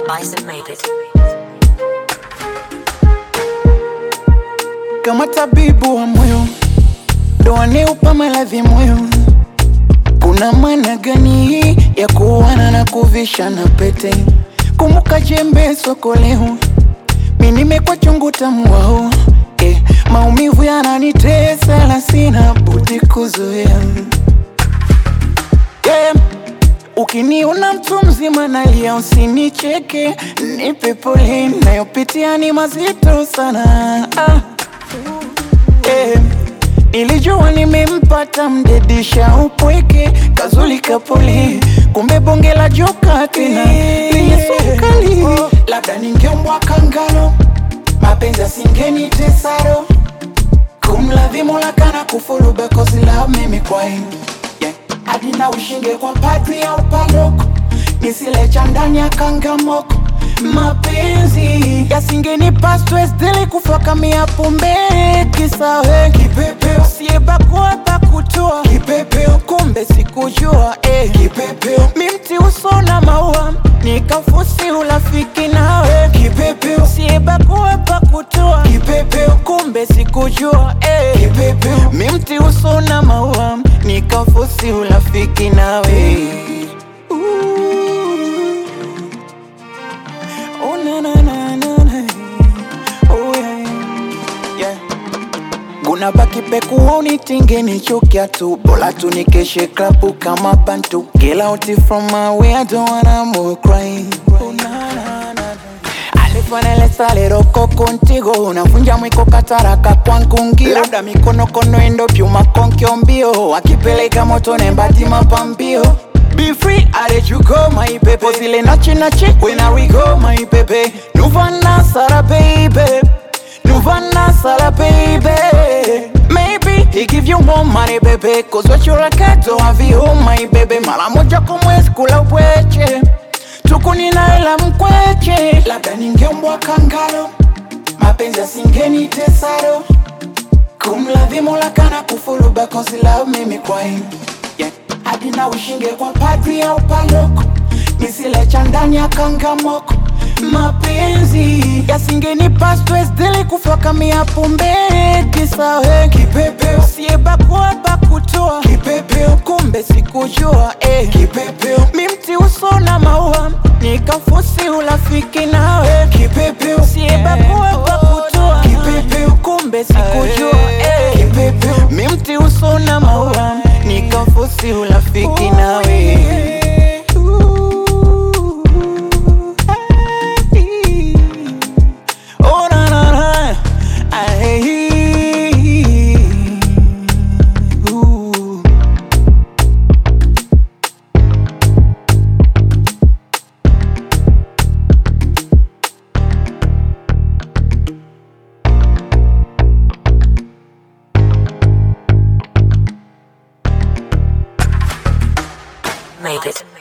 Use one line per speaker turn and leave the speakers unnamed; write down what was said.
Bison made it.
kama tabibu wa moyo ndo aneupa maradhi moyo. Kuna maana gani ya kuana na kuvisha na pete? Kumbuka jembe soko leo, mi nimekwa chungu tamu wao eh, maumivu yananitesa na sina budi kuzoea yeah. Ukiniona mtu mzima nalia, usinicheke, nipe pole, nayopitia ni mazito sana ah. Eh, nilijua nimempata mdedisha upweke kazuli kapole, kumbe bonge la joka tena lenye sumu kali. Labda ningeombwa kangalo, mapenzi asingeni tesaro kumladhimu lakana kufuru bekozi la mimi kwaini yeah. hadi na ushinge kwa padri au paroko nisile cha ndani ya kangamoko mapenzi yasingenipa stress dili kufakamia pombe kisawe kipepeo siebakua pakutoa kipepeo kumbe sikujua eh. kipepeo mimti uso na maua nikafusi ulafiki nawe kipepeo siebakua pakutoa kipepeo kumbe sikujua eh. kipepeo mimti uso na maua nikafusi ulafiki nawe Oh na na na na na. Oh yeah. Yeah. Guna baki peku unitinge nichukia tu Bola tu nikeshe klabu kama bantu Get out from my way I don't wanna more cry oh, na, na, na, na. Alifanele saliroko contigo unavunja mwiko kataraka kwangu ngio labda mikono kono endo pyuma konkyo mbio akipeleka moto nembati mapambio Be free, I let you go, my baby. Pozile nachi nachi, when I we go, my baby. Nuvana sara, baby. Nuvana sara, baby. Maybe he give you more money, baby. Cause what you like, I don't have you, my baby. Mara moja kwa mwezi kula upweche. Tukuni na ila mkweche. Labda ningeombwa kangalo. Mapenzi asingeni tesaro. Kumladhimu lakana kufuru because he love mimi kwa him yeah. Hadi na ushinge kwa padri au paloko Nisile cha ndani ya kangamoko Mapenzi yasingenipa stress dili kufakamia pombe kisawe Kipepeo siebakua bakutoa Kipepeo kumbe sikujua eh. Kipepeo mimti uso na maua Nikafusi ulafiki nawe Kipepeo siebakua bakutoa Kipepeo kumbe sikujua eh. Kipepeo mimti uso na maua Nikafusi ulafiki nawe Oh na na na Ay, ooh.
Made it.